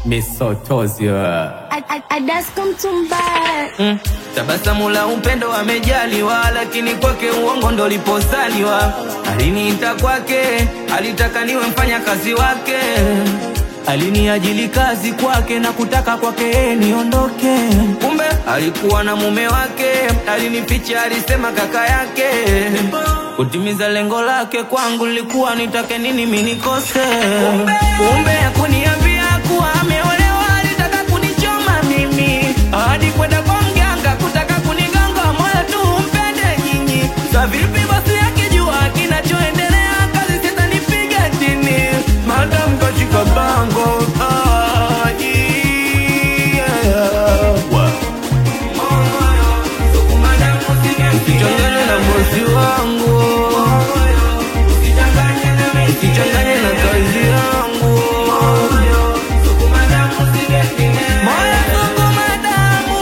misotozio Adasko mtumbaya mm. Tabasamu la upendo amejaliwa, lakini kwake uongo ndo liposaliwa. Aliniita kwake, alitaka niwe mfanya kazi wake, aliniajili kazi kwake na kutaka kwake niondoke. Kumbe alikuwa na mume wake, alinificha, alisema kaka yake. Kutimiza lengo lake kwangu lilikuwa nitake nini mimi nikose. Kumbe hakuniambia kuwa ameolewa, alitaka kunichoma mimi hadi kwenda kwa mganga kutaka kunigonga moyo tu mpende nyinyi. Sa vipi basi akijua kinachoendelea kazi sitanipiga chini, madam kashika bango ah, yeah. Usichanganye na bosi wangu, usichanganye na kazi yangu. Moyo sukuma damu.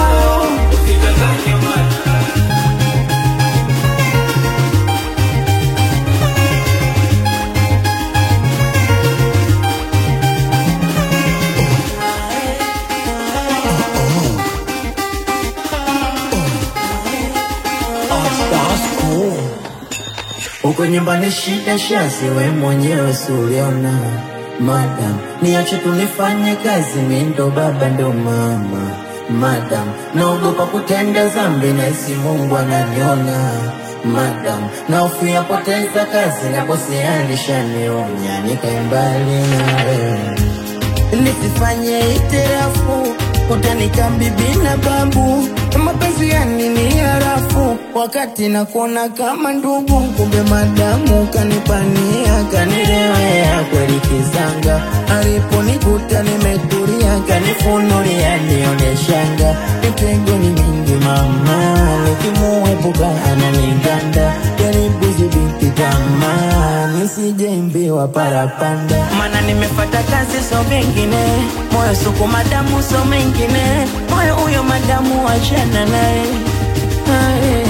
Huko nyumbani shida shazi, we mwenyewe si uliona. Madam, niache tunifanye kazi, mi ndo baba ndo mama. Madam, naogopa kutenda zambi na isi Mungu ananiona. Madam, naofia poteza kazi na bosi alishanionya, nikae mbali na wewe nisifanye itirafu utanika bibi na babu mapenzi ya nini harafu wakati nakuona kama ndugu kumbe madamu kanipania kanirewea kweli kizanga aliponikuta nimetulia kanifunulia nioneshanga mitego ni mingi mama nikimuepuka ananiganda jaribu zibiti tamaa nisijembiwa parapanda mana nimefata kazi so mengine moyo suku madamu so mengine moyo huyo madamu achana naye Aye.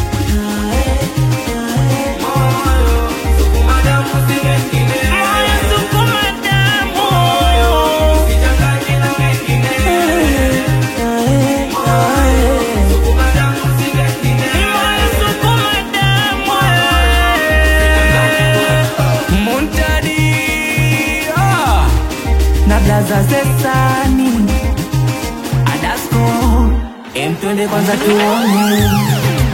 Moyo suku madamu. Aye, aye. Moyo suku madamu. Muntadi ah. na blaza zesani Adasko emtwende kwanza tuone